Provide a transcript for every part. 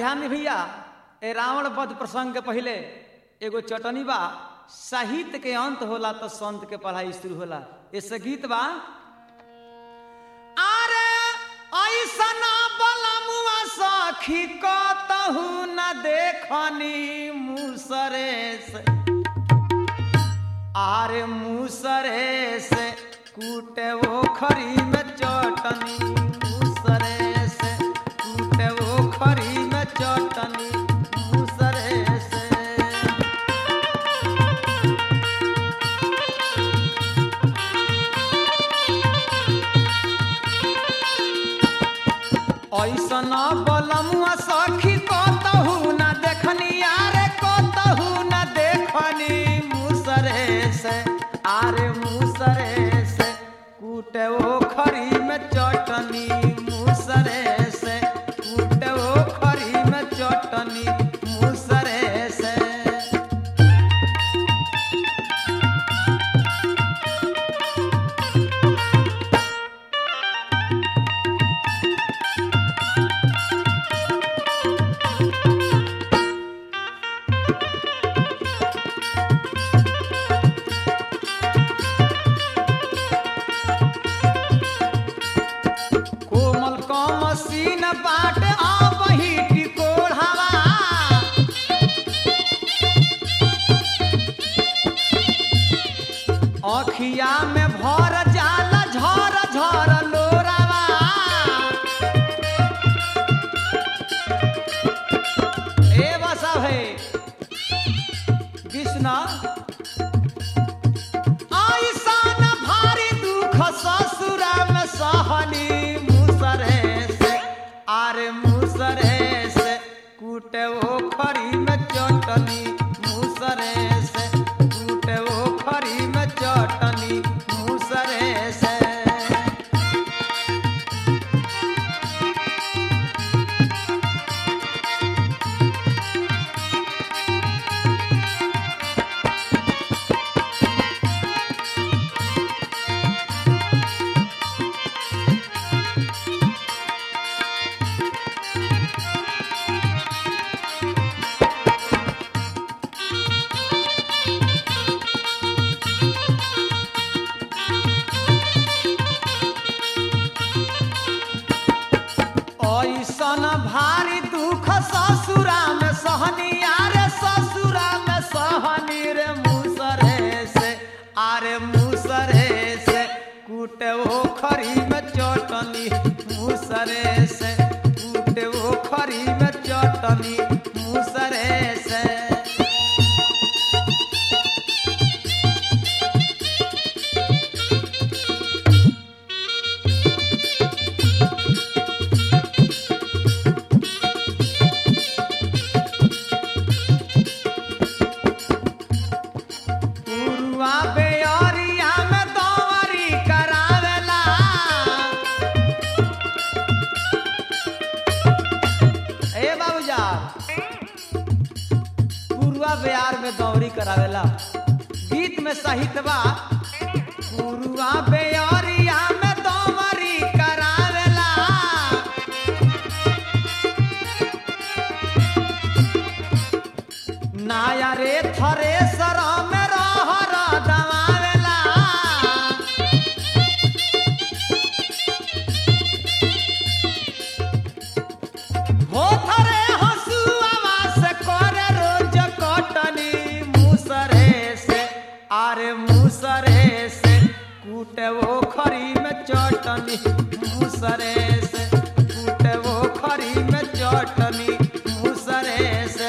ध्यान दी भैया ए रावण वध प्रसंग के पहले एगो चटनी बा साहित्य के अंत होला तो संत के पढ़ाई शुरू होला ऐसे गीत बा अरे ऐसना बलमुआ सखी कतहु न देखनी मुसरे से आरे मुसरे से कूटे वो खरी में चटनी मुसरे से कूटे वो खरी में चटनी मुसरे से ऐसन बलमुआ सखी कतहु न देखनी आरे कतहु न देखनी मुसरे से आरे मुसरे से कूटे ओ खरी में चटनी मुसरे से कूटे ओ खरी में चटनी मुसरे से कोमल कमसीन बाट आबही टिकोढ़ावा अखिया में भर जाला झर झर लोरावा ए बसा है कृष्णा ऐसन भारी दुख ससुरा में सहनी मुसरे से आरे मुसरे से कूटे वो खरी में चटनी मुसरे से कूटे वो खरी में चटनी मुसरे से ऐसन भारी दुख ससुरा में सहनी आरे ससुरा में सहनी रे मुसरे से आरे मुसरे से कूटे वो खरी में चटनी मुसरे से कूटे वो खरी में चटनी मुसरे से पुरुआ बेअरिया में दौरी करावेला ए बाबूजा पुरुआ बेयार में दौरी करावेला गीत में साहित्य बा पुरुआ बेअरिया में दौरी करावेला नाया रे थरे सर में रहर दवावेला हो थरे हसुआवा से करे रोज कटनी मुसरे से आरे मुसरे से कूटे वो खरी में चटनी मुसरे से कूटे वो खरी में चटनी मुसरे से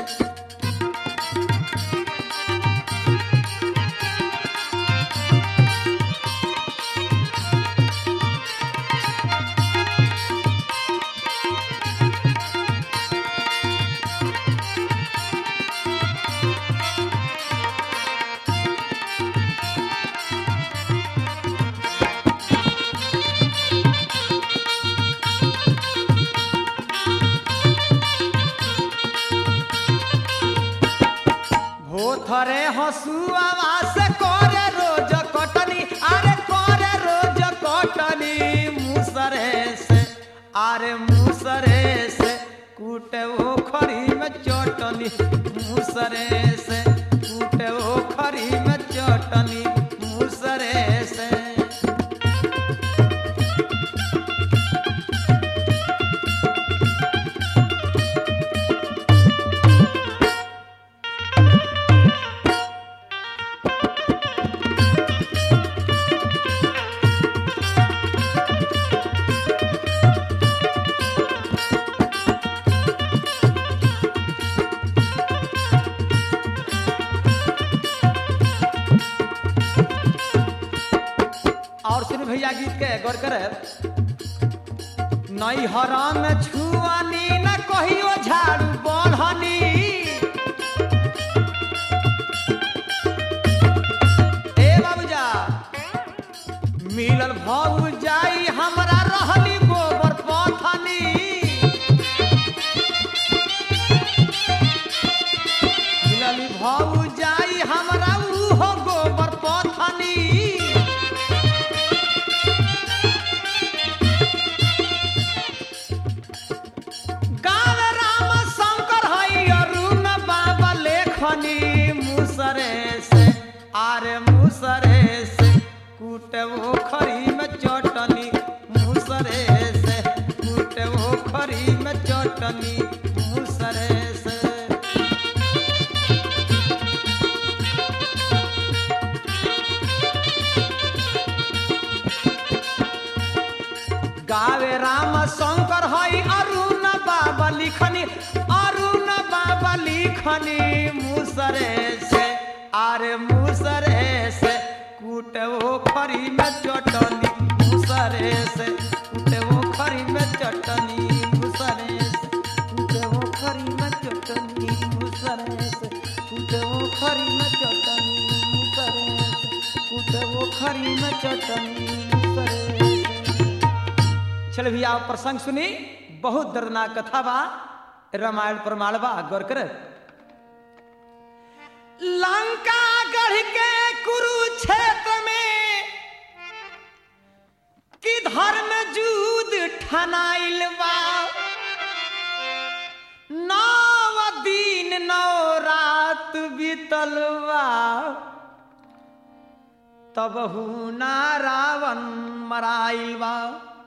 भोथरे हसुआवा से करे रोज कटनी अरे करे रोज कटनी मुसरे से आरे मुसरे से कूटे वो खरी में चटनी मुसरे से कूटे वो खरी में चटनी मुसरे से और सुन भैया गीत के गौर करे नई हराम छुआनी न कहियो झाड़ू बढ़नी ए बाबूजा मिलल भाऊ जाई हमरा रहली गोबर पथनी मिलल भाऊ जाई हमरा उहो गोबर पथनी गाव राम शंकर हई अरुण बाबा लेखनी मुसरे से आरे मुसरे से कूटे वो खरी में चटनी मुसरे से कूटे वो खरी में चटनी मुसरे से गावे राम शंकर हई अरुण बाबा लिखनी अरुण बाबा लिखनी मुसरे से आरे मुसरे से कूटे वो खरी में चटनी मुसरे से कूटे वो खरी में चटनी मुसरे से कूटे वो खरी में चटनी मुसरे से कूटे वो खरी में चटनी मुसरे से कूटे वो खरी में चटनी मुसरे से चल भैया आप प्रसंग सुनी बहुत दर्दनाक कथा बा रामायण प्रमाण बा गौर कर लंका गढ़ के कुरुक्षेत्र में कि धर्म जूद ठनाइल बा नौ दिन नौ रात बीतल बा तब ना रावण मराइल बा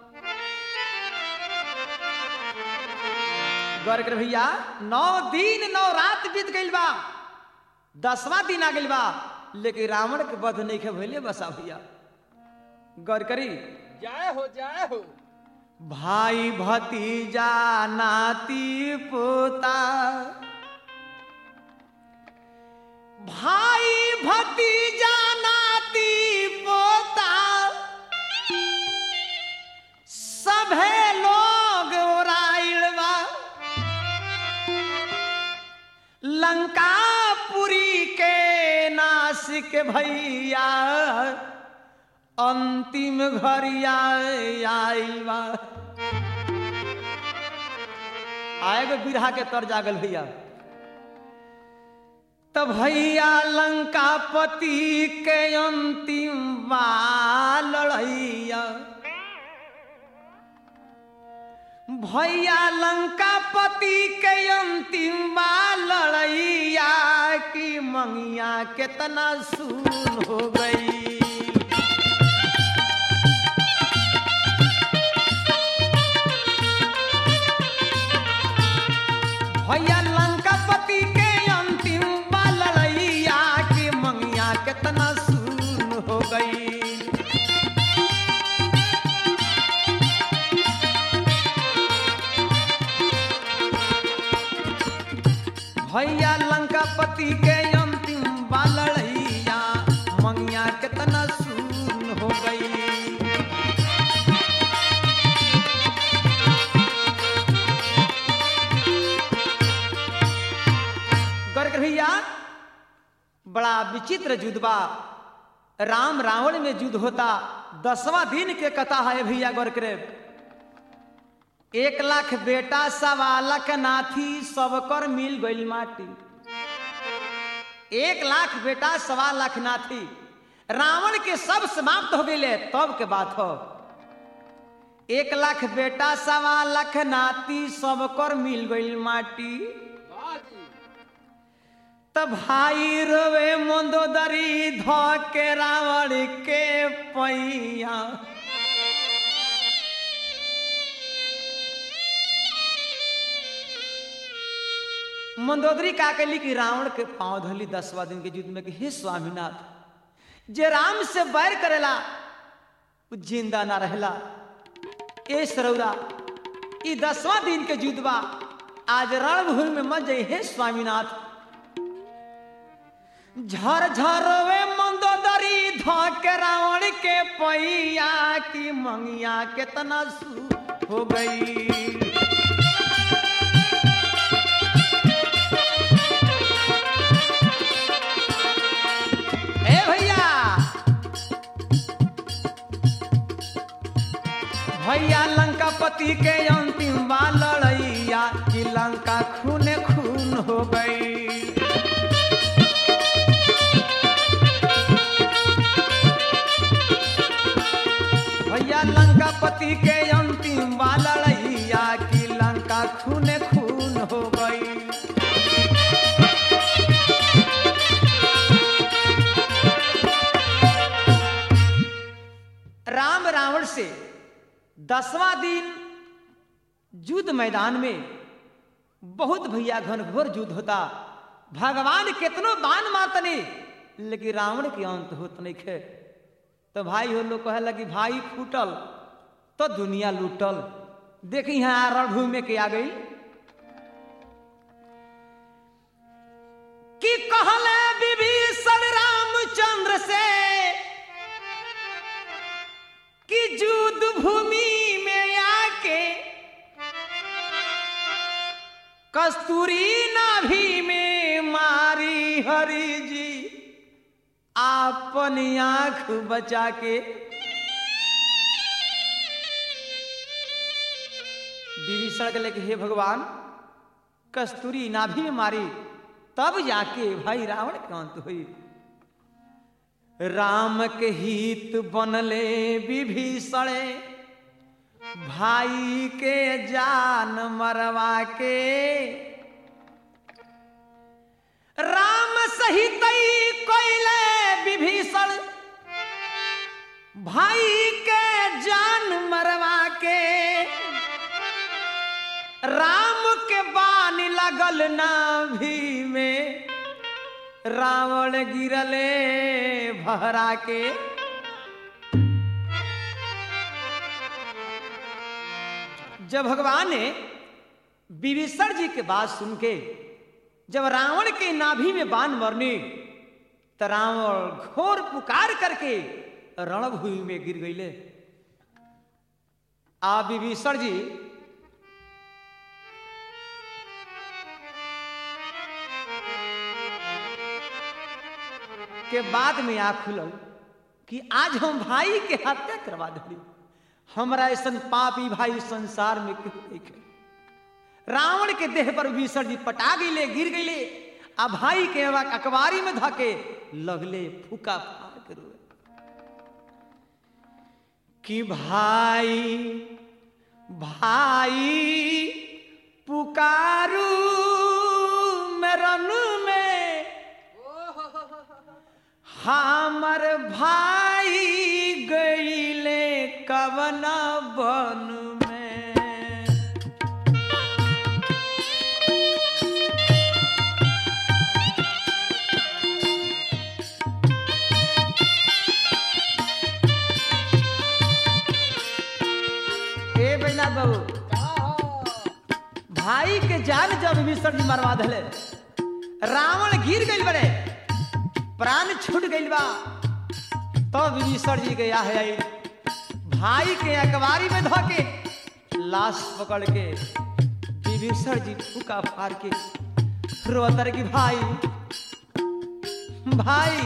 गौर कर भैया नौ दिन नौ रात बीत गइल बा दसवां दिन आ गइल बा लेकिन रावण के वध नहीं के भइले बसा भैया गौर करी जय हो जय हो भाई भतीजा नाती पोता भाई भतीजा नाती पोता सभे लोग ओराइल बा लंकापुरी के नासिक भैया अंतिम घरिया आइल बा आएगो बिरहा के तर जागल भैया तो भैया लंकापति के अंतिम बा लड़ैया भैया लंकापति के अंतिम बा लड़ैया की मंगिया कितना सुन हो गई भैया लंकापति के अंतिम बा लड़ैया की मंगिया कितना सुन हो गई भैया लंकापति के अंतिम बा लड़ैया मंगिया कितना सुन हो गई गर्ग भैया बड़ा विचित्र युद्ध बा राम रावण में युद्ध होता दसवां दिन के कथा है भैया गौर करे एक लाख बेटा सवा लाख नाथी सबकर मिल गई माटी एक लाख बेटा सवा लाख नाथी रावण के सब समाप्त हो गए तब के बात हो एक लाख बेटा सवा लाख नाती सब कर मिल गई माटी वाह जी त भाई रोवे मंदोदरी ध के रावण के पैया मंदोदरी का कहली कि रावण के पांव धली दसवा दिन के युद्ध में कि हे स्वामीनाथ जे राम से बैर करेला उ जिंदा ना रहला ए सरौरा ई दसवां दिन के युद्ध बा आज रणभूमि में मत जाई हे स्वामीनाथ झर झरवे मंदोदरी ध के रावण के पैया की मंगिया केतना सू हो गई ए भैया भैया लंका पति के अंतिम बा लड़ैया कि लंका खूने खून हो गई भैया लंका पति के अंतिम बा लड़ैया कि लंका खूने खून हो गई राम रावण से दसवां दिन युद्ध मैदान में बहुत भैया घनघोर युद्ध होता भगवान कितनो बाण मारतने लेकिन रावण के अंत होत नहीं खे तो भाई हो लोग कहे लगी भाई फूटल तो दुनिया लूटल देखी यहाँ रणभूमि में के आ गई कि कहले विभीषण रामचंद्र से कि युद्ध भूमि में आके कस्तूरी नाभि में मारी हरि जी आपन आंख बचा के विभीषण के लेके हे भगवान कस्तूरी नाभि में मारी तब जाके भाई रावण के अंत हुई राम के हित बनले विभीषण भाई के जान मरवा के राम सहित कोइले विभीषण भाई के जान मरवा के राम के बान लगल नाभि में रावण गिरले भरा के जब भगवान ने विभीषण जी के बात सुन के जब रावण के नाभि में बाण मरने तो रावण घोर पुकार करके रणभूमि में गिर गईले आ विभीषण जी के बाद में आ खुलल कि आज हम भाई के हत्या करवा दिली हमरा ऐसा पापी भाई संसार में क्यों नहीं है रावण के देह पर विभीषण जी पटा गईले गिर गईले आ भाई के अखबारी में धके लगले फूका फाड़ के रोए कि भाई भाई पुकारू मेरन में हमर भाई गईले कवन बन में ए बैनाथ बाबू भाई के जान जब विसर्जन मरवा दिले रावण गिर गई बड़े प्राण छूट गई बा तो विभीषण जी गया है आई भाई के अखबारी में धोके लाश पकड़ के विभीषण जी फूका फाड़ के रोतर की भाई भाई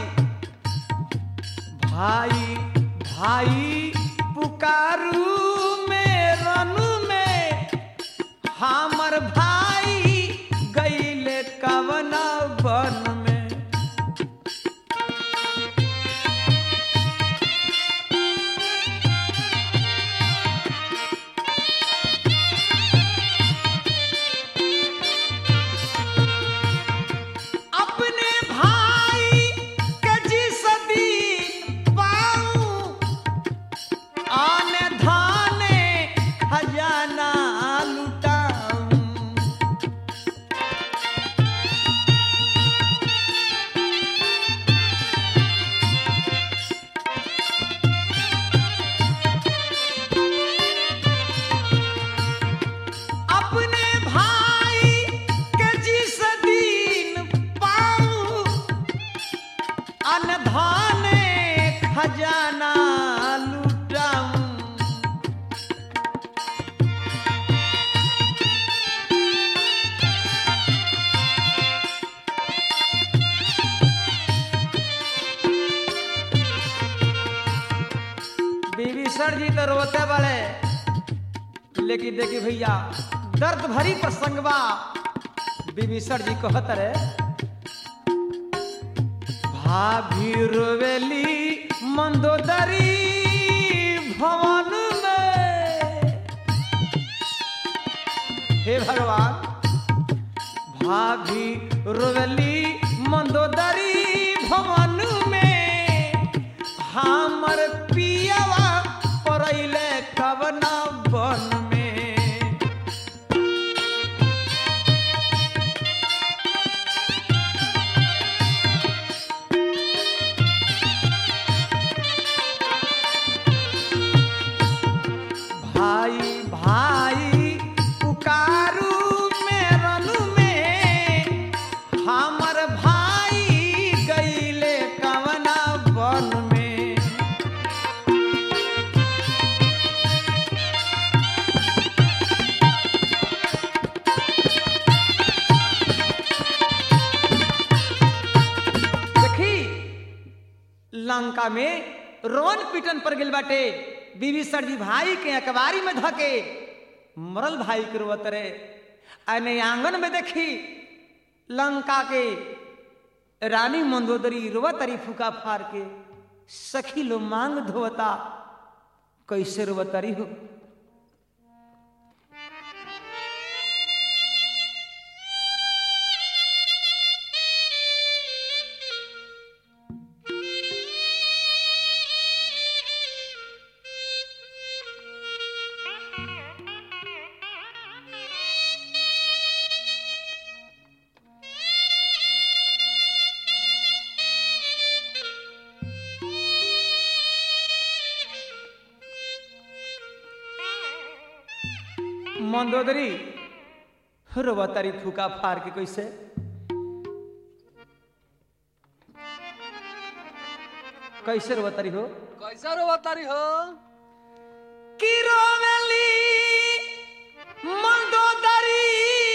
भाई भाई पुकारू में रनु में हमर भाई गईले कवना बन में अनधाने खजाना लुटाऊं बीवी सर जी तो रोते बड़े लेकिन देखी भैया दर्द भरी प्रसंग बा बीवी सर जी कहत रे भाभी रोवेली मंदोदरी भवन में हे भगवान भाभी रोवेली मंदोदरी भवन में हमर पियवा परैले कवना बन में भाई भाई पुकारू मेरन में हमर भाई गईले कवना बन में देखी लंका में रोन पीटन पर गिल बाटे बीवी सर जी भाई के अकबारी में धके मरल भाई के रोवत रे अने आंगन में देखी लंका के रानी मंदोदरी रोवतरी फूका फार के सखी लो मांग धोवता कैसे रोवतरी हो मंदोदरी रोवतरी फूका फार के कैसे कैसे रोवतरी हो कैसा रो तारी हो कि रोवेली मंदोदरी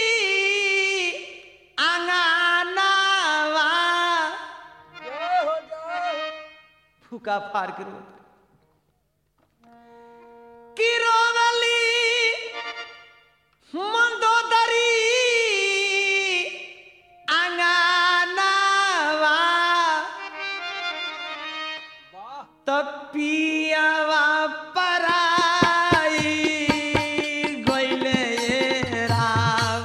आंगनावा जय हो जय हो फूका फार के रोवतरी कि रोवेली मंदोदरी आंगनावा वाह तपियावा पराई गइले राम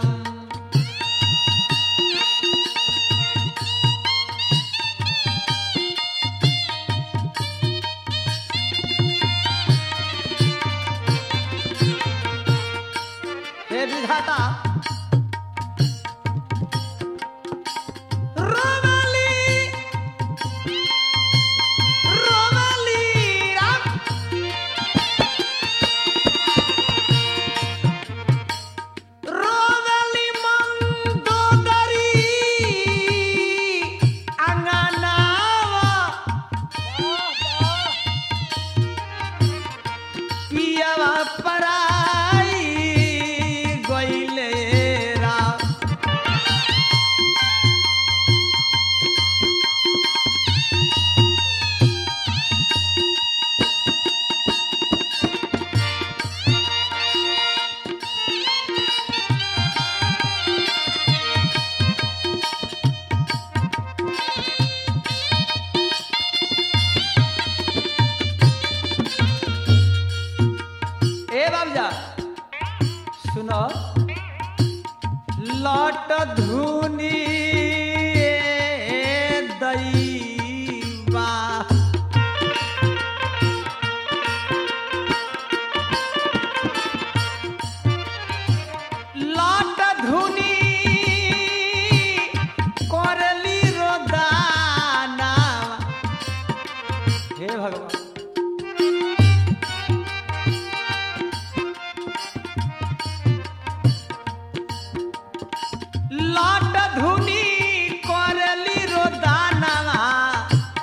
हे विधाता रोमाली रोमाली राम रोमाली मंदोदरी अंगनावा वाह वाह पियावा पराई गइले राम ए बाबजा सुनो लट धुनी दैवा लट धुनी करली रोदाना हे भगवान लट धुनी करली रोदाना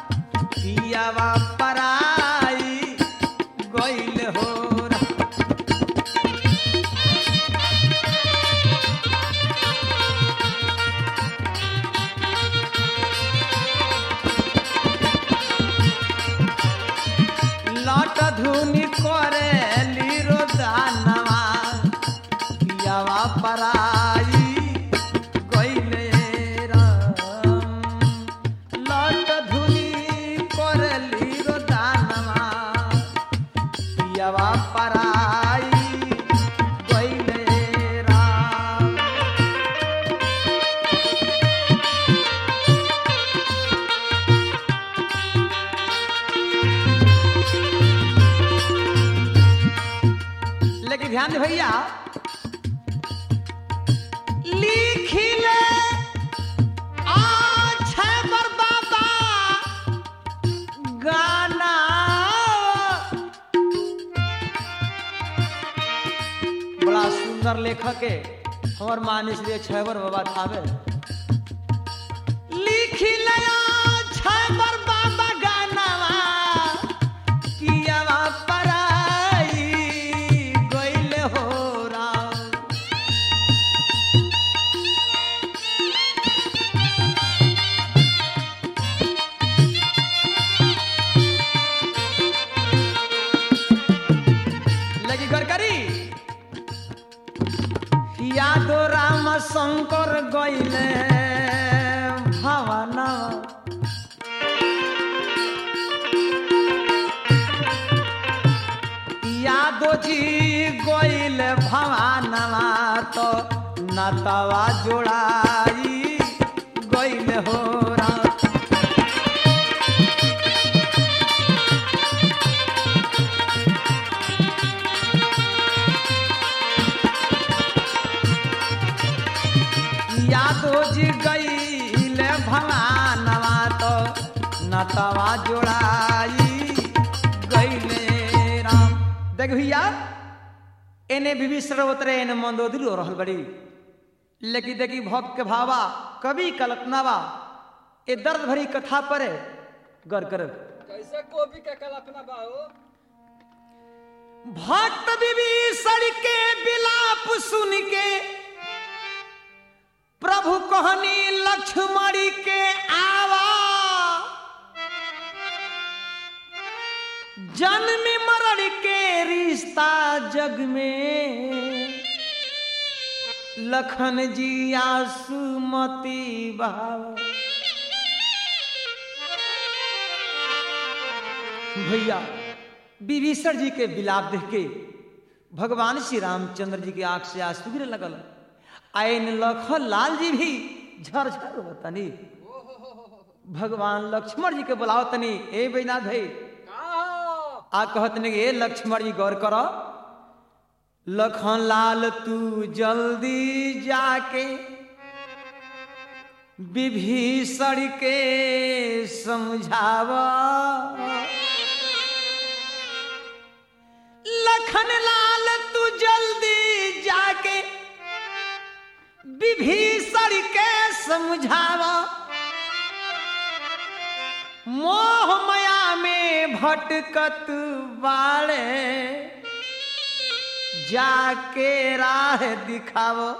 ध्यान दे भैया लिखिले आछे बर बाबा गाना बड़ा सुंदर लेखक है हमर मानिस लिए छैबर बाबा थावे लिखिले आछे बर बाबा गानावा कियावा पराई गइले हो राम लगी गरकरी यादो राम शंकर गइले भावना यादो जी गइले भावना तो नतवा जोड़ाई गइले हो राम यादो जी गईले भवानवा तो नतवा जोड़ाई गईले राम देख भैया एने बीबी सर्वत्र एने मंदोदरी हो रहल बड़ी लेकिन देखी भक्त के भावा कवि कल्पनावा ए दर्द भरी कथा पर गौर करब कैसे गोभी का कल्पना बा हो भक्त विभीषण के विलाप सुन के प्रभु कहनी लक्ष्मणी के आवा जन्म मरण के रिश्ता जग में लखन जी आसुमती भाव भैया विभीषण जी के विलाप देख के भगवान श्री रामचंद्र जी के आंख से आंसू गिरे लगल आयन लखन लाल जी भी झरझर होतनी भगवान लक्ष्मण जी के बुलाओ तनी ए बैनाथ भाई का आ कहतनी ए लक्ष्मण जी गौर करो लखन लाल तू जल्दी जाके विभीषण के समझावा लखन लाल तू जल्दी जाके विभीषण के समझावा मोह माया में भटकत बाड़े जाके राह दिखावो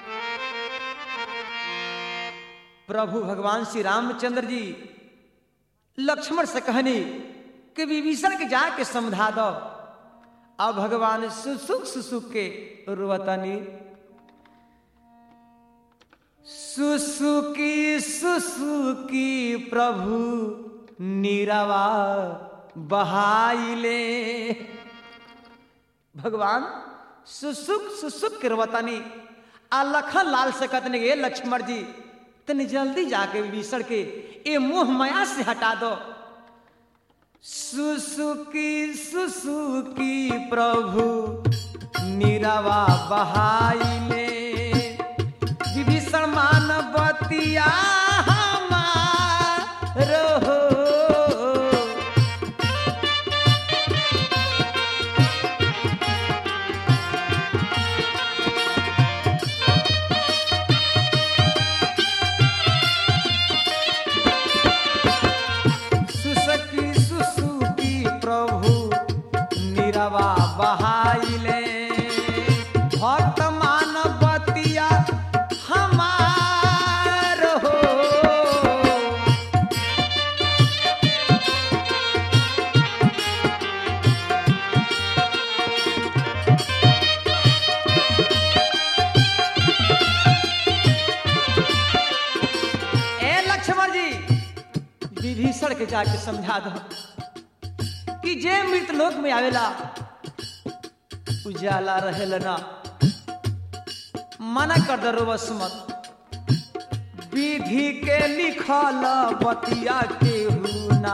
प्रभु भगवान श्री रामचंद्र जी लक्ष्मण से कहनी कि विभीषण के जाके समझा दो अब भगवान सुसुक सुसुक के रुवतनी सुसुकी सुसुकी प्रभु नीरवा बहाइले भगवान सुसुक सुसुक के रुवतनी आ लखन लाल से कहतने ये लक्ष्मण जी तनी जल्दी जाके विभीषण के ये मोह माया से हटा दो सुसुकी सुसुकी प्रभु नीरवा बहाइले विभीषण मानवतिया हमार हो सुसकी सुसुकी प्रभु निरवा बहाइले भक्त मानवतिया हमार हो ए लक्ष्मण जी विभीषण के जाके समझा दो कि जे मृत लोक में आवेला उजाला रहेला ना मना कर दो रोबस मत विधि के लिखल बतिया के ना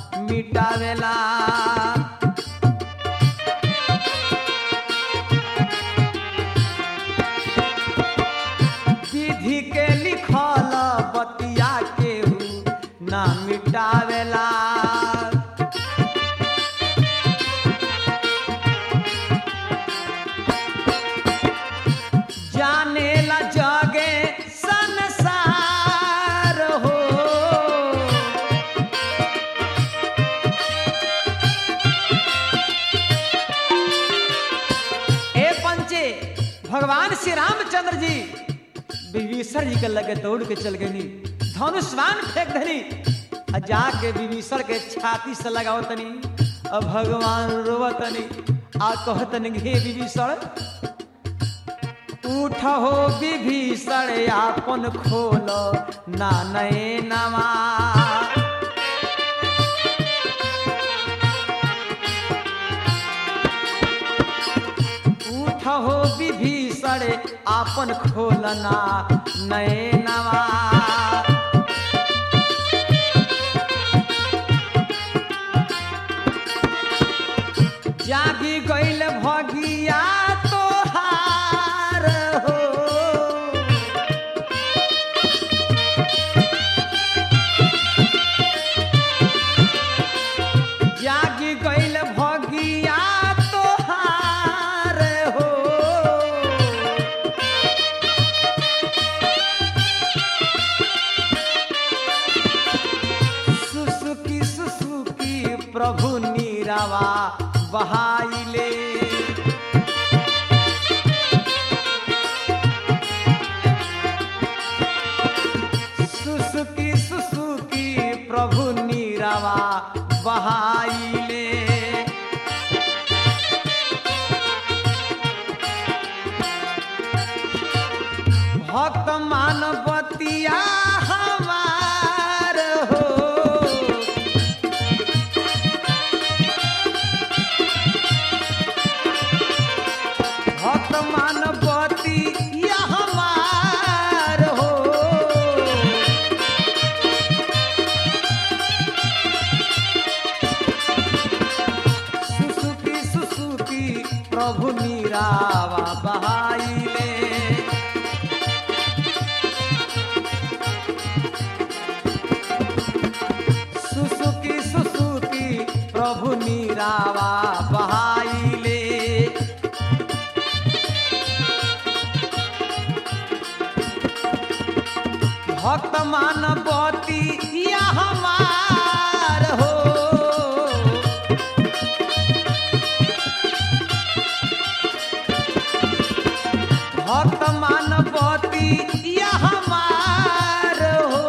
मिटावेला आवेला जाने ला जगे संसार हो ए पंचे भगवान श्री रामचंद्र जी विभीषण जी के लगे दौड़ के चल गई धनुष्वान फेंक धनी आ जाके विभीषण के छाती से लगाओ तनी अब भगवान रोवतनी आ कहतनी हे विभीषण उठ हो विभीषण आपन खोल ना नए नवा उठ हो विभीषण आपन खोलना नए नवा जागी गईल भगिया तोहार हो जागी गईल भगिया तोहार हो सुसुकी सुसुकी प्रभु नीरावा बहाइले सुसुकी सुसुकी प्रभु नीरावा बहाइले भक्त मानवतिया हमार हो भक्त मानवती या हमार हो सुसुकी सुसुकी प्रभु नीरावा बहाइले सुसुकी सुसुकी प्रभु नीरावा बहाइले भक्त मानवती या हमार हो भक्त मानवती या हमार हो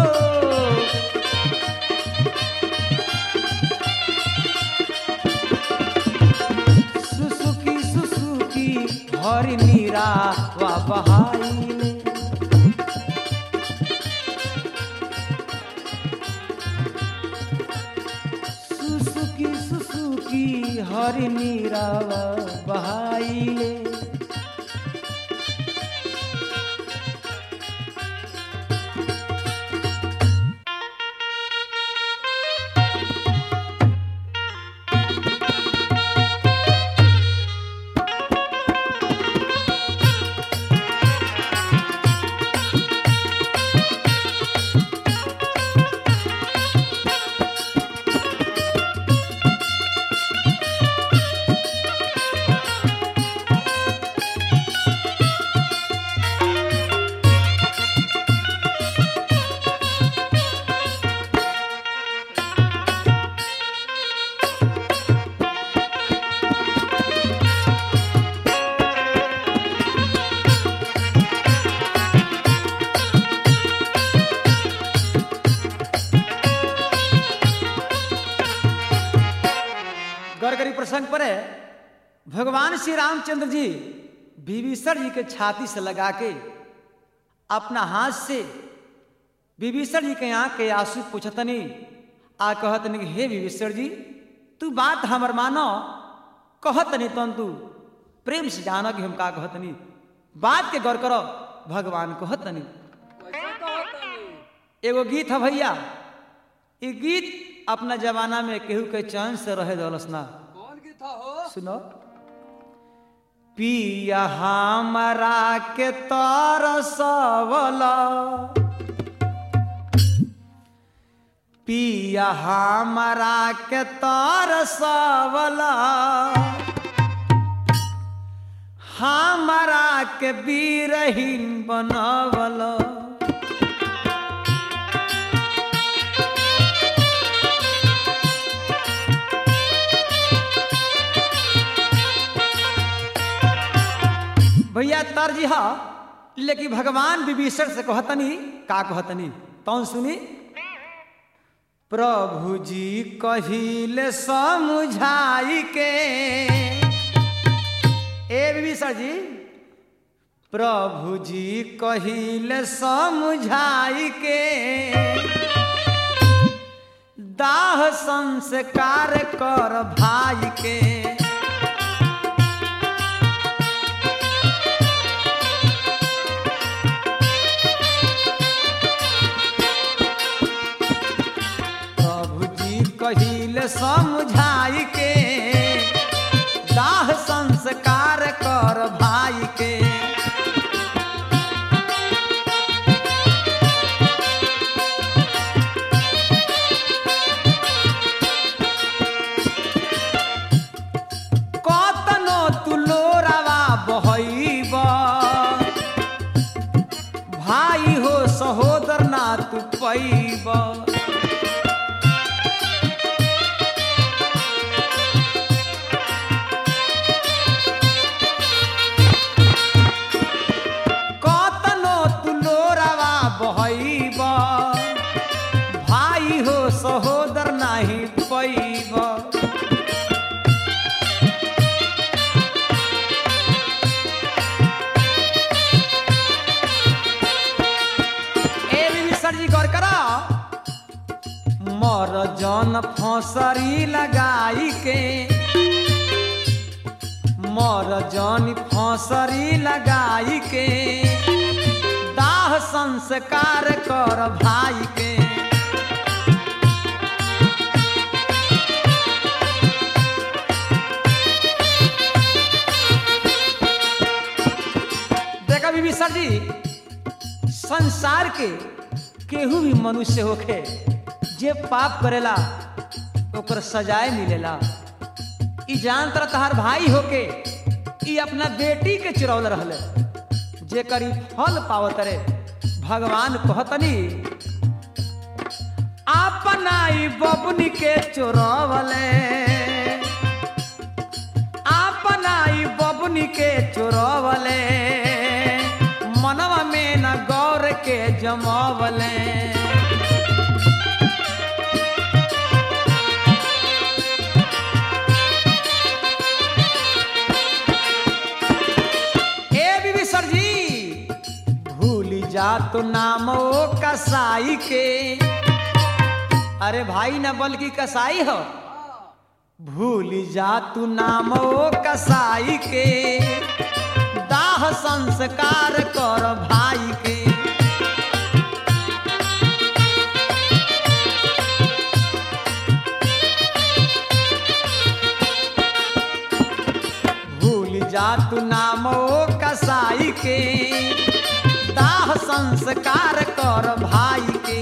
सुसुकी सुसुकी हरि नीरा वा बहाइले सुसुकी सुसुकी हरि नीरा वा बहाइले गड़गड़ी प्रसंग पर है भगवान श्री रामचंद्र जी विभीषण जी के छाती से लगा के अपना हाथ से विभीषण जी के आँख के आंसू पूछतनी आ कहतनी कि, हे विभीषण जी तू बात हमर मानो कहतनी तन तू प्रेम से जानो कि हम का कहतनी बात के गौर करो भगवान कहतनी कैसे कहतनी एगो गीत है भैया ई गीत अपना जमाना में केहू के चैन से रहे दौलस ना कौन गीत हो सुनो पिया हमरा के तरसवला पिया हमारा के तरसवला हमारा के बीरहीन बनवला भैया तर्जी हा लेकिन भगवान विभीषण से कहतनी का कहतनी तौन सुनी प्रभु जी कहिले समझाई के ए विभीषण जी प्रभु जी कहिले समझाई के दाह संस्कार कर भाई के प्रभु जी कहिले समझाई के दाह संस्कार कर भाई के कतनो तुलोरावा बहैब भाई हो सहोदर ना तू पैब कतनो तुलोरावा बहैब भाई हो सहोदर नाही पैब ए विभीषण जी गौर करो मर जन फसरी लगाई के मर जन फसरी लगाई के दाह संस्कार कर भाई के देखा विभीषण जी संसार के केहू भी मनुष्य होखे जे पाप करेला ओकर सजाए मिलेला ई जान तर तहार भाई होके ई अपना बेटी के चुरौल रहले जेकर ई फल पावत रे भगवान कहतनी अपना ई बबुनी के चोरवले अपना ई बबुनी के चोरवले मनवा में न गौर के जमावले ए विभीषण जी भूल जा तो नाम ओ कसाई के अरे भाई न बल्कि कसाई हो भूल जा तू नाम ओ कसाई के दाह संस्कार कर भाई के भूल जा तू नाम ओ कसाई के दाह संस्कार कर भाई के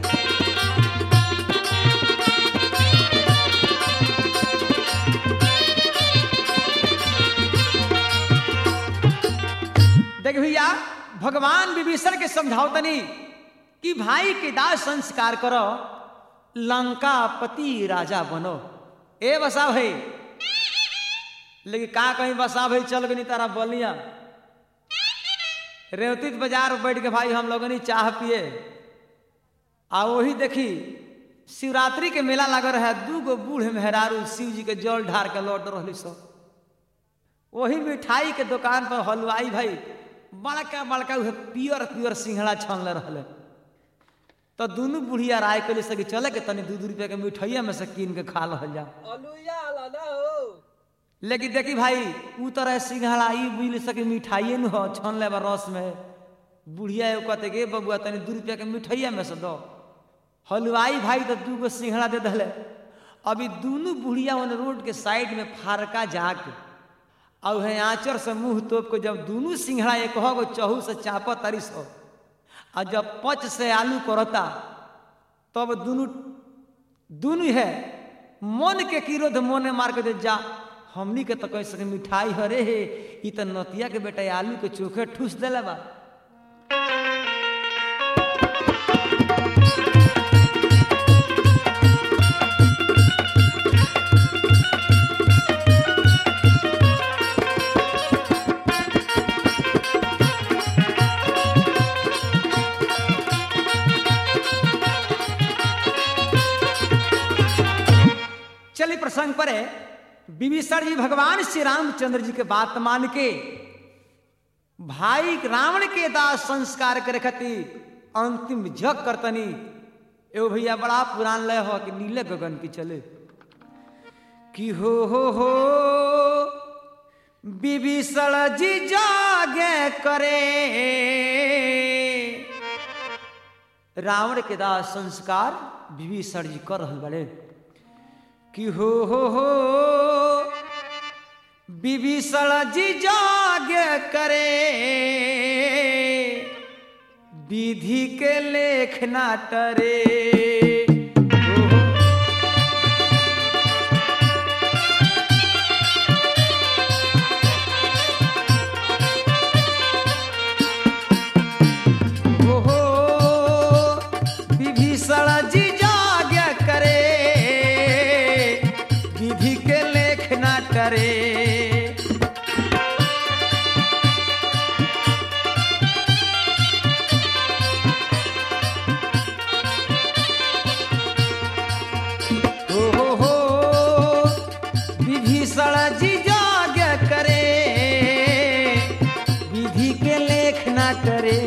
देख भैया भगवान विभीषण के समझावतनी कि भाई के दाह संस्कार करो लंका पति राजा बनो ए बसा भाई लेकिन का कहीं बसा भाई चल गई तारा बोलिया रेवतीत बाजार में बैठ के भाई हम लोगनी चाह पिए आ वही देखी शिवरात्रि के मेला लग रहा है दू गो बूढ़ मेहरारू शिव जी के जल ढार के लौट रही सब वही मिठाई के दुकान पर हलवाई भाई बड़का बड़का उहे पियर पियर सिंघड़ा छानले रहले तो दोनों बुढ़िया राय के सके चले के तनी दू दू रुपया के मिठाइया में से कीन के खा लहल जा अलुया लाला हो लेकिन देखी भाई ऊ तरह सिंघड़ा ई मिल सके मिठाइए न हो छान ले रस में बुढ़िया एगो कहते गे बबुआ तनी दू रुपया के मिठाइया में से दो हलवाई भाई तो दू गो सिंघड़ा दे दले अभी दोनों बुढ़िया उन रोड के साइड में फारका जाके और है आंचर से मुंह तोप के जब दोनों सिंघड़ा एक हो गो चहू से चाप तरी सो और जब पच से आलू करता तब दोनों दुनू है मन के किरोध मोने मार के दे जा हमनी के तो कह सके मिठाई हरे हे ई तो नतिया के बेटा आलू के चोखे ठूस देला बा चलिए प्रसंग पर है विभीषण जी भगवान श्री रामचंद्र जी के बात मान के भाई रावण के दास संस्कार करे खातिर अंतिम जग करतनी एगो भैया बड़ा पुरान लय हो कि नीले गगन की चले कि हो हो हो विभीषण जी जागे करे रावण के दास संस्कार विभीषण जी कर रहल बड़े कि हो हो हो विभीषण जी जाग करे विधि के लेख ना टरे हो हो। हो हो विभीषण जी जाग करे विधि के लेख ना करे हो हो हो विभीषण जी जाग करे विधि के लेख ना करे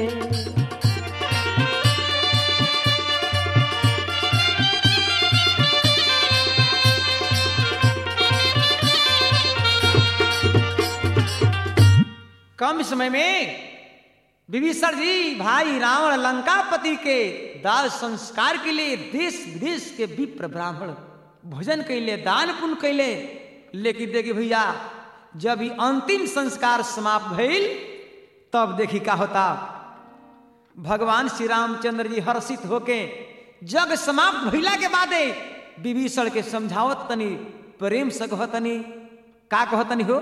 कम समय में विभीषण जी भाई रावण लंकापति के दास संस्कार के लिए देश विदेश के विप्र ब्राह्मण भोजन कैले दान पुण्य कैले लेकिन देखिए भैया जब ही अंतिम संस्कार समाप्त भइल तब देखी का होता भगवान श्री रामचंद्र जी हर्षित होके जग समाप्त भइला के बादे विभीषण के समझावत तनी प्रेम से कहतनी का कहतनी हो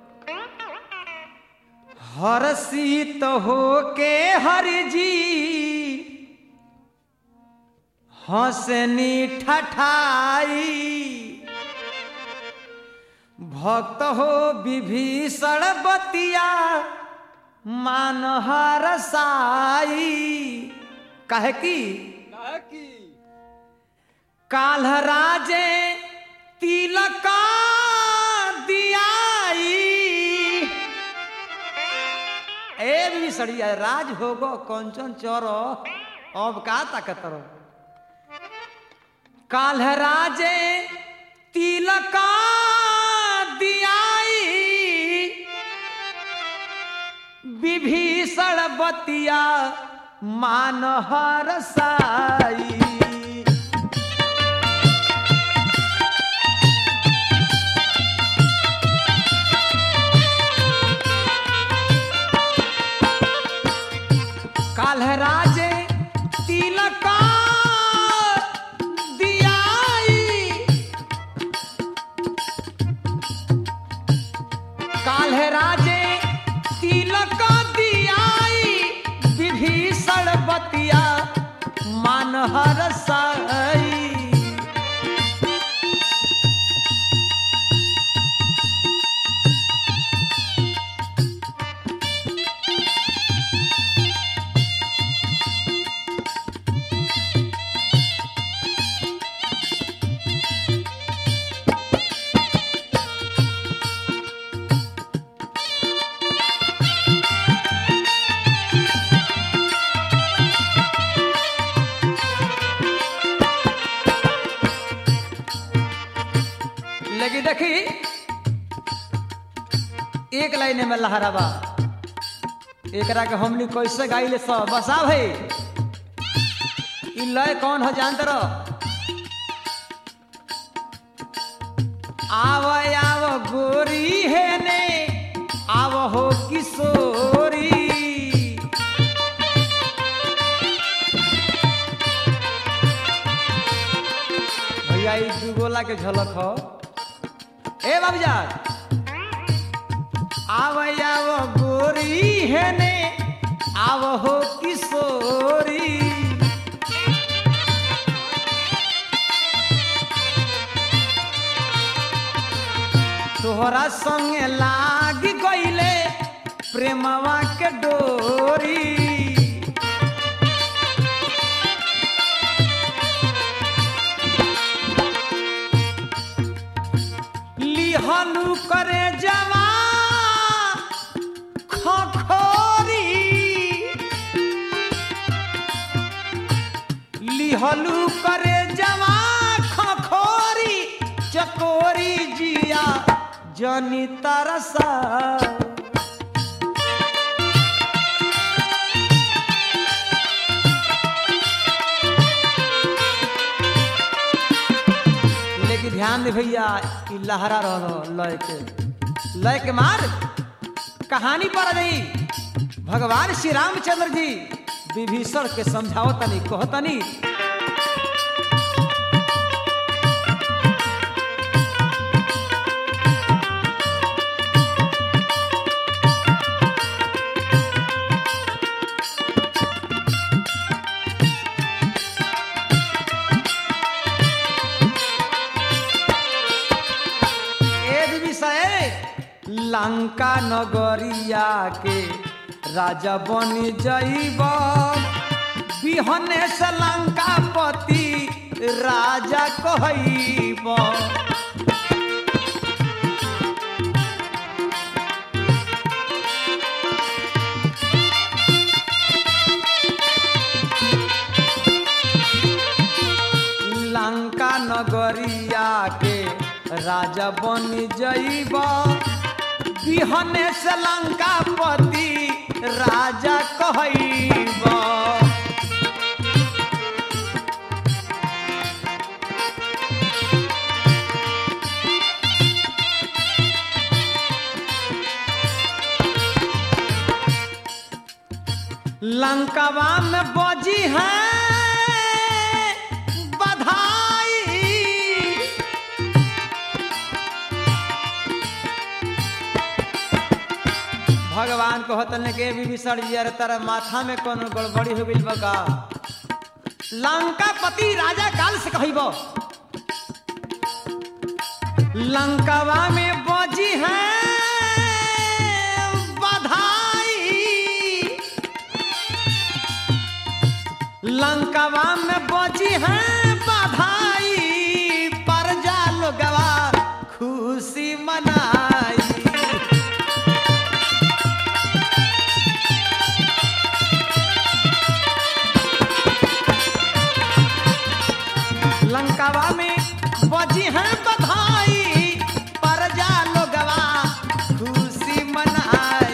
हर्षित हो के हरि जी हंसनी ठठाई भक्त हो विभीषण बतिया मान हरसाई कहे की काहे की काल्ह राजे तिलका दियाई ए भी सड़िया राज होगो कंचन चोरो अब का ताकत रो काल्ह राजे तिलका दियाई विभीषण बतिया मान हरसाई काल्ह राजे तिलका दियाई काल्ह राजे तिलक दियाई विभीषण बतिया मान हरसाई लगी देखी एक लाइन में लहराबा एकरा के हमनी कैसे गाइले सब बसा भाई ई लय कौन हो जानते रहो आव आव गोरी है ने आव हो किशोरी हई दुगोला के झलक हो ए बाबूजान आव आव गोरी है ने आव हो किशोरी तोहरा संगे लाग गईले प्रेमवा के डोरी लिहलू करे जवा खखोरी लिहलू करे जवा खखोरी चकोरी जिया जनी तरसा लेकिन ध्यान दे भैया ई लहरा रहो लय के लय के मार कहानी पर नहीं भगवान श्री रामचंद्र जी विभीषण के समझाओ तनी कहो तनी ए विभीषण लंका नगरिया के राजा बनी जइब बिहने से लंका पति राजा कहब लंका नगरिया के राजा बनी जइब बिहने से लंका पति राजा कहब लंकावा में बजी है बधाई भगवान को हतन के विभीषण जी अरे तारा माथा में कोनो गड़बड़ी हो गइल बा का लंका पति राजा काल से कहिब लंकावा में बजी है बधाई लंकावा में बजी है बधाई पर जा लोगवा खुशी मनाई लंकावा में बजी है बधाई पर जा लोगवा खुशी मनाई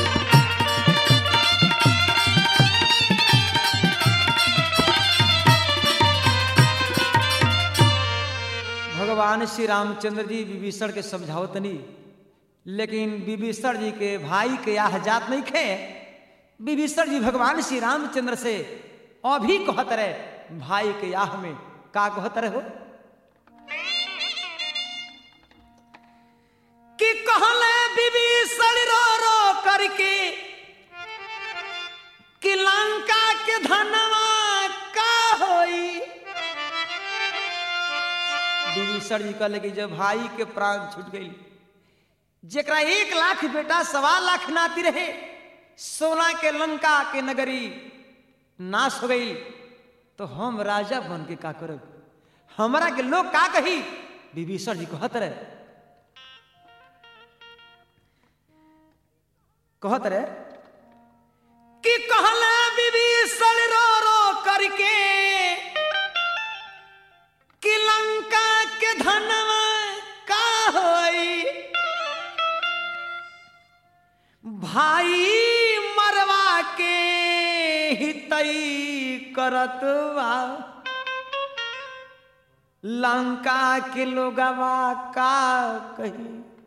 भगवान श्री रामचंद्र जी विभीषण के समझाओ तनी लेकिन विभीषण जी के भाई के यह जात नहीं खे विभीषण जी भगवान श्री रामचंद्र से अभी कहत रहे भाई के याह में का कहत रहे हो कि कहले विभीषण रो रो करके कि लंका के धनवा का होई विभीषण जी कहले कि जब भाई के प्राण छूट गई जेकरा एक लाख बेटा सवा लाख नाती रहे सोना के लंका के नगरी नाश हो गई तो हम राजा बन के का करब हमरा के लोग का कही विभीषण जी कहत रहे कहत रहे कि कहला विभीषण रो रो करके कि लंका के धनवा का होई भाई मरवा के हितई करत बा लंका के लोगवा का कही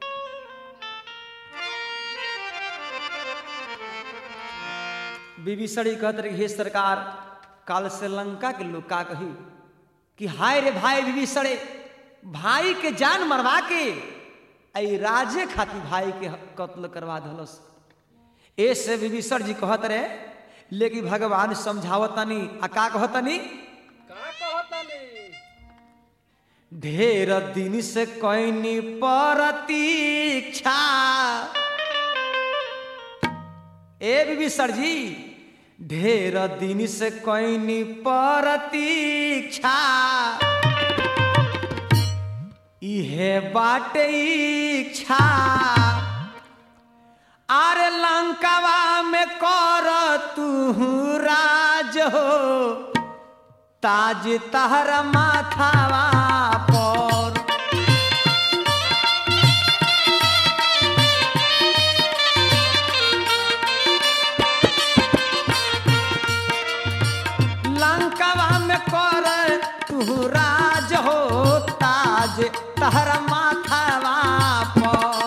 विभीषणी कहत रही हे सरकार काल से लंका के लोग का कही कि हाय रे भाई विभीषणे भाई के जान मरवा के आई राजे खातिर भाई के कत्ल करवा दलस ऐसे विभीषण जी कहत रहे लेकिन भगवान समझावतनी आ का कहतनी का कहतनी ढेर दिन से कैनी प्रतीक्षा ए विभीषण जी ढेर दिन से कैनी प्रतीक्षा इहे बाटे इच्छा आरे लंकावा में कर तू राज हो ताज तहर माथावा पर लंकावा में कर तू राज हो ताज तहर माथावा पर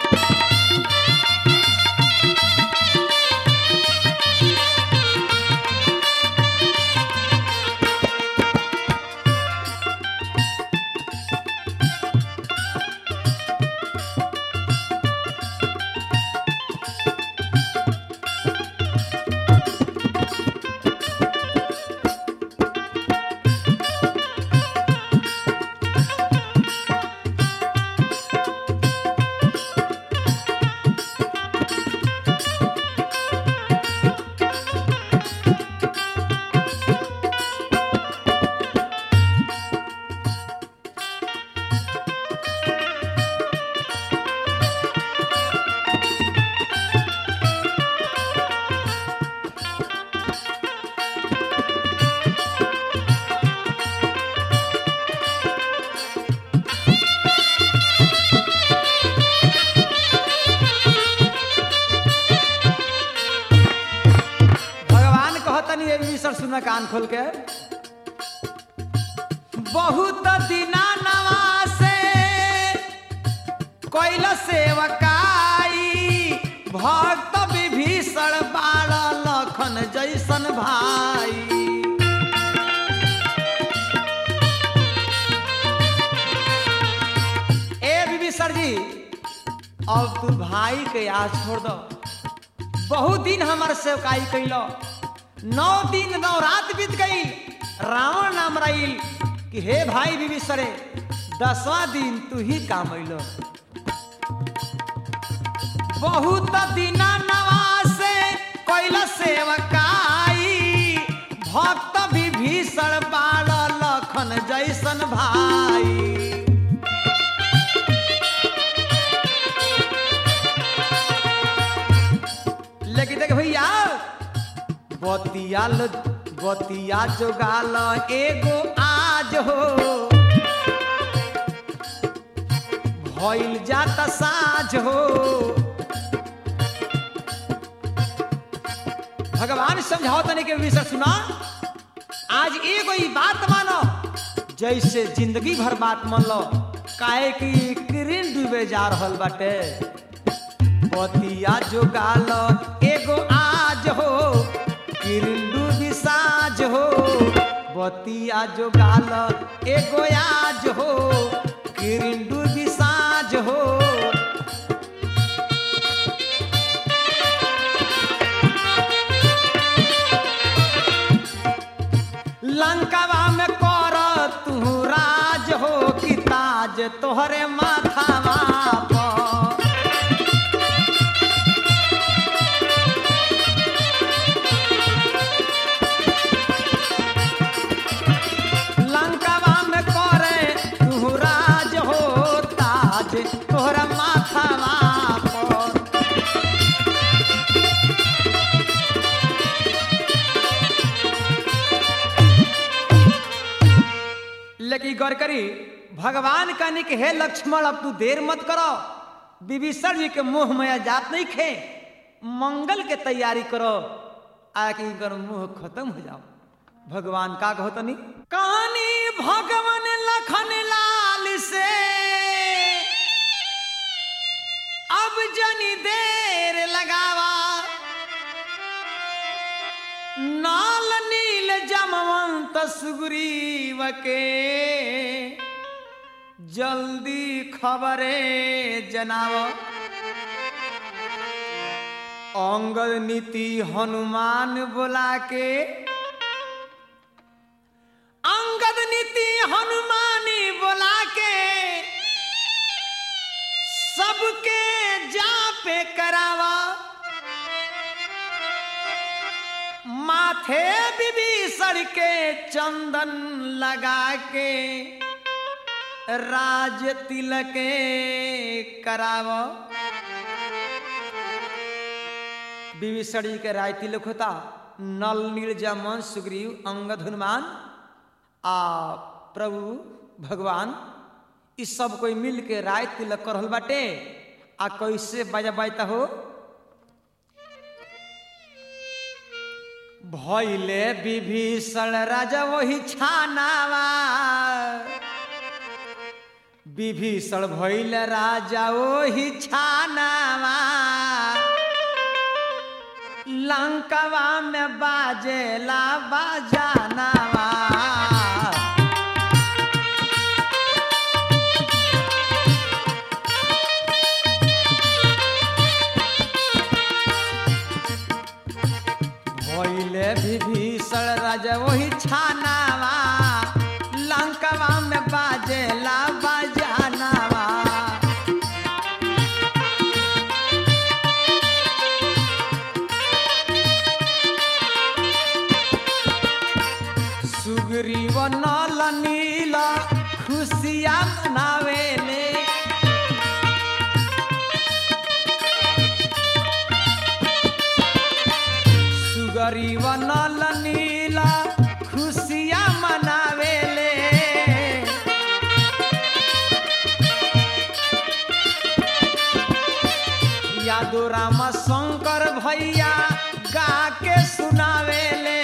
भगवान कहतनी ये विषय सुन कान खोल के बहुत दिना नवासे कैल सेवकाई भक्त विभीषण बाल लखन जैसन भाई ए विभीषण जी अब तू भाई के याद छोड़ दो बहुत दिन हमार सेवकाई कैलो नौ दिन नौ रात बीत गई रावण नाम रही कि हे भाई विभीषणे दसवां दिन तू ही काम अलो बहुत दिना नवासे कैल सेवकाई भक्त विभीषण बाल लखन जैसन भाई लेकिन देख भैया बतियाल बतिया जोगाल एगो आज हो भइल जाता साझ हो भगवान समझाओ तने के विषय सुना आज एगो ई बात मानो जैसे जिंदगी भर बात मान लो काहे कि किरण डूबे जा रहल बाटे बतिया जोगाल एगो आज हो किरिंडू विसाज हो बतिया जोगाल एगो आज हो किरिंडू विसाज हो लंकावा में कर तू राज हो कि ताज तोहरे माथावा पर लंकावा में करे तू राज हो ताज तोहरा माथावा पर लेकिन गौर करी भगवान कहने के हे लक्ष्मण अब तू देर मत करो विभीषण जी के मुंह में जात नहीं खे मंगल के तैयारी करो आके इनकर मुंह खत्म हो जाओ भगवान का कहो तनी कहानी भगवान लखन लाल से अब जनी देर लगावा नाल नील जमवंत सुग्रीव के जल्दी खबरे जनाव अंगद नीति हनुमान बोला के अंगद नीति हनुमानी बोला के सबके जा पे करावा माथे विभीषण के चंदन लगा के राज तिलके कराव विभीषण जी के राज तिलक होता नल नीलजमन सुग्रीव अंगद हनुमान आ प्रभु भगवान इ सब कोई मिल के राय तिलक कर रहल बाटे आ कैसे बजा बजता हो भैले विभीषण राजा वही छानावा विभीषण भैल राजा वही छानावा लंकवा में बाजेला बाजानावा भैले विभीषण राजा वही छानावा लंकवा में बाजेला बाजानावा सुग्रीव नल नील खुशिया मनावेले सुगरीव नल नील खुशिया मनावेले यादो राम शंकर भैया गा के सुनावेले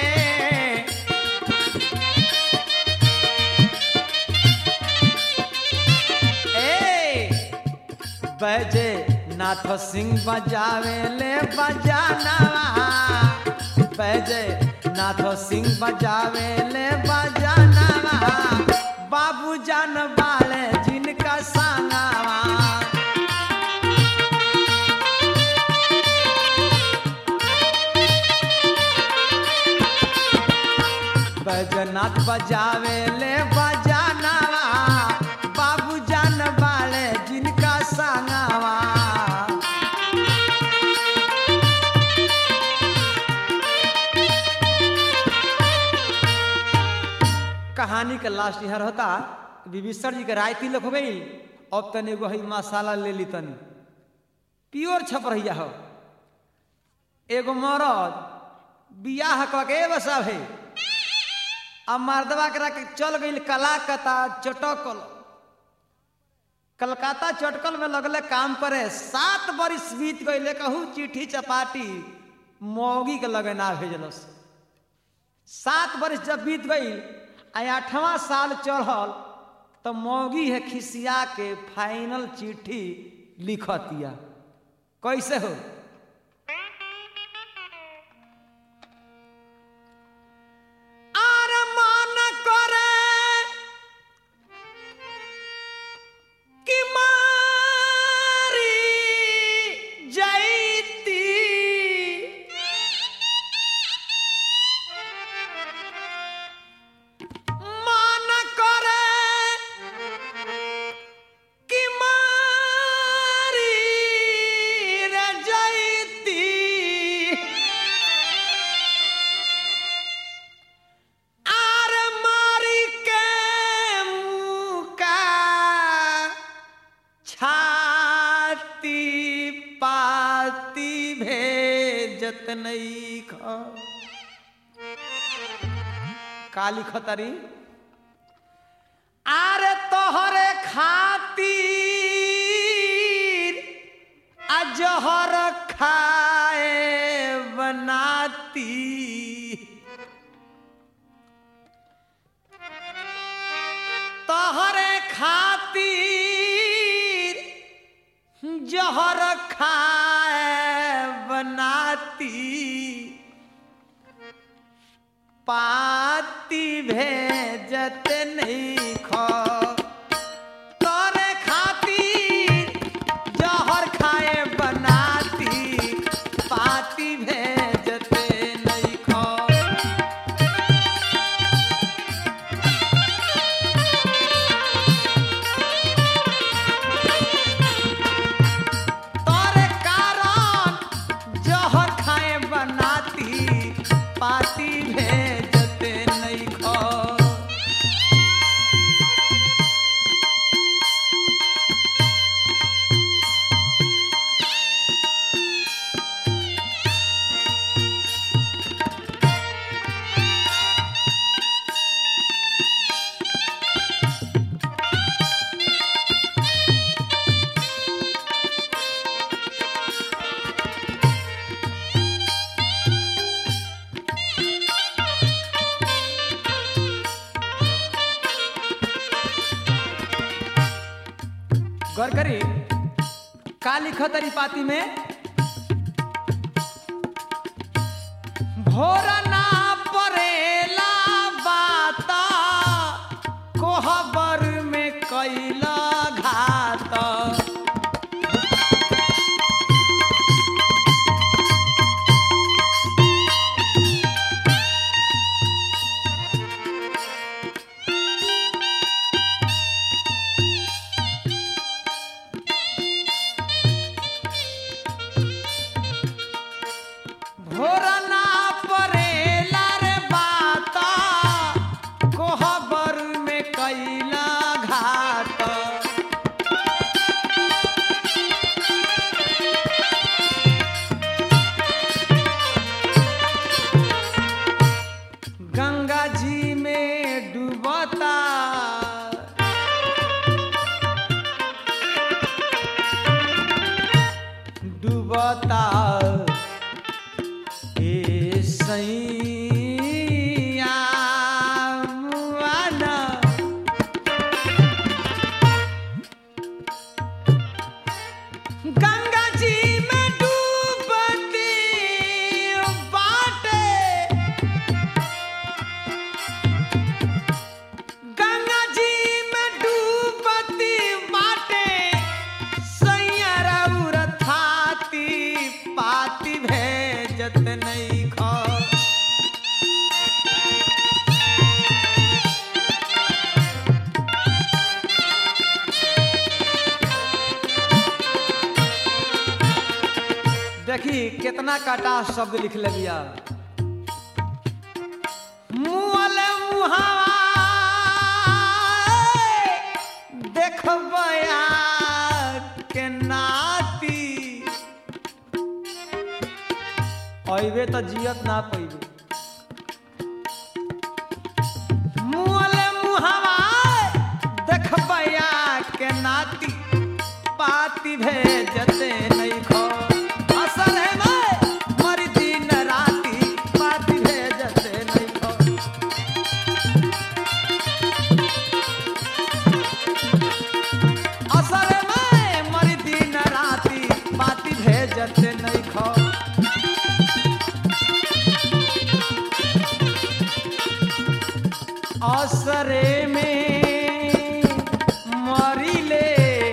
ए बजे नाथ सिंह बजावे ले बजानावा बजे नाथ सिंह बजावे ले बजानावा बाबू जान बाले जिनका सांगावा बैजनाथ बजावे ले बजानावा बाबू जान बाले जिनका सांगावा कहानी के लास्ट यहाँ होता विभीषण जी के राय तिलक हो गई अब तनी एगो हई मसाला ले ली तनी प्योर छप रहिया हो एगो मरद बियाह क के बसा है अब मर्दवा करा के चल गई कलाकता चटकल कलकत्ता चटकल में लगले काम करे सात बरिस बीत गई कहू चिट्ठी चपाटी मौगी के लगे ना भेजलस सात बरिस जब बीत गई आ आठवां साल चढ़ल तो मौगी है खिसिया के फाइनल चिट्ठी लिखतिया कैसे हो आर मन करे कि मारी जैती मन करे कि मारी रे जैती आर मारी के मुका छाती पाती भेजत नहीं खा काली खतरी आरे तोहरे खातिर अजहर खाए बनाती तोहरे खातिर जहर खाए बनाती पाती भेजत नहीं खो तो गौर करी का लिखत तरी पाती में भोर ना परेला बाता कोहबर में कैला घात भोर ना परेला रे बाता कोहबर में कैला घाट गंगा जी में डूबता डूबता ए सैया मुआना गंगा जी में डूबती बाटे गंगा जी में डूबती बाटे सैया रउर थाती पाती भेजत नहीं खा देखी कितना काटा शब्द लिख ले बिया मुँहले मुहावा देखबया के नाती अइबे तो जियत ना पैबे मुँहले मुहावा देखबया के नाती पाती भेजते नहीं खो असर है मैं मरी दिन राती पाती भेजते नहीं खो असर में मरी दिन राती पाती भेजते नहीं खो असरे में मरिले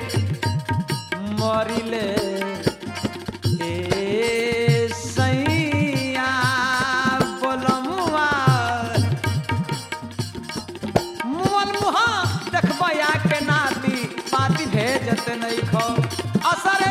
मरिले ए सैया बोलमुआ मुअल मुहा देखबया के नाती पाती भेजत नहीं खो असर